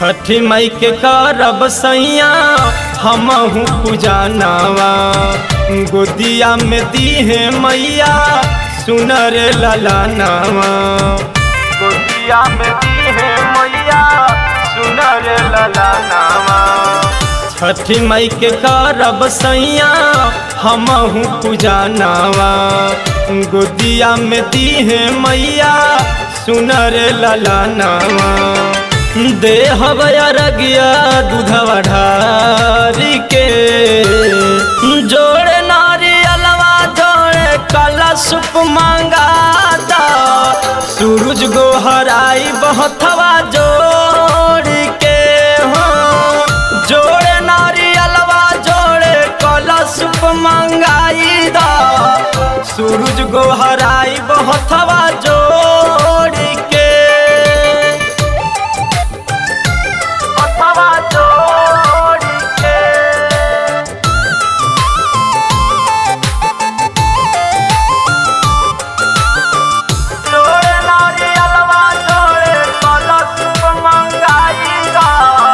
छठी मई के करब सैया हमहू पूजानावा गोदिया में दीहे मैया सुनर ललानावा गोदिया में दीहे मैया सुनर ललानावा छठी मई के करब सैया हमहू पूजानावा गोदिया में दीहे मैया सुनर ललानावा देह अरगिया दूधवा ढारी के जोड़े नारियलवा जोड़े काला सुप मांगाता सूरज गोहराई बहथवा जोड़ के हो जोड़े नारियलवा जोड़े काला सुप मांगाई दा सूरज गोहराई बहथवा जोड़ के बहथवा जोड़ के जोड़े नारियलवा जोड़े कलश मंगाई गा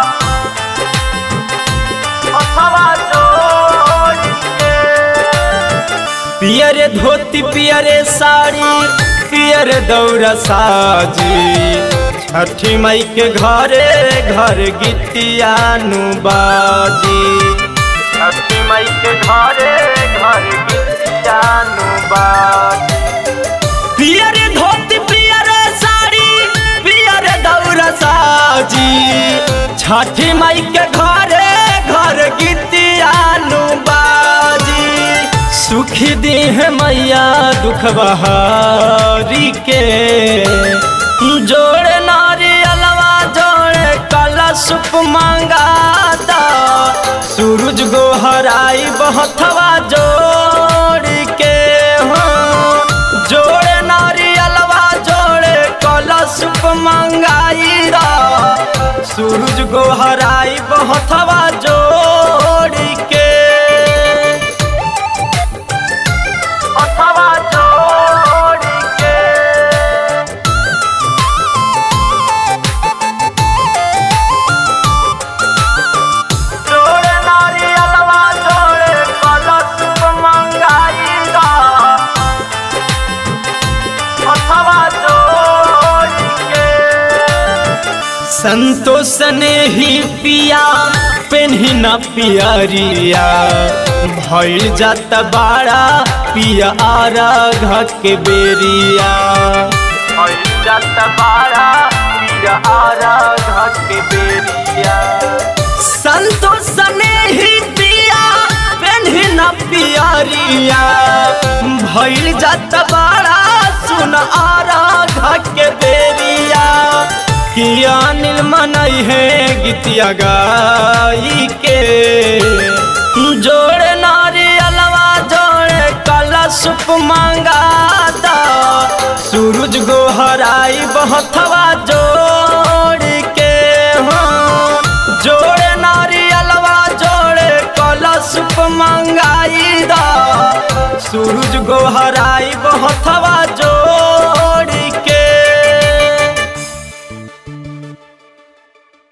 अथवा जोड़ के पियरे धोती पियरे साड़ी पियर दौरा साजी छठी मई के घरे घर गीतियानु बाजी छठी मई के घरे घर गीतियानु बाजी पियर धोती पियर साड़ी पियर दौरा साजी छठी माई के घरे घर गीतियानु बाजी सुखी दी है मैया दुख बहारी के जोड़े नारियलवा जोड़े काला सुप मांगाता सूरज गोहराई बहथवा जोड़ के हो जोड़े नारियलवा जोड़े कलश मंगाई रा सूरज गोहराई बहथवा जोड़ के अथवा जोड़ के जोड़े नारियलवा जोड़े कलश मंगाई रा अथवा जोड़ के संतोष ने ही पिया पेन्ही न पियरिया भइल जात बाड़ा पिया आरा के बेरिया भइल जात बाड़ा पिया आरा के बेरिया संतोष ने ही पिया पेन्ही न पियरिया भइल जात बाड़ा सुन आरा के बेरिया किया नील मनई है गीतिया गाई के जोड़े नारियलवा जोड़े काला सुप मांगाता सूरज गोहराई बहथवा जोड़ के हो जोड़े नारियलवा जोड़े काला सुप मांगाई दा सूरज गोहराई बहथवा जोड़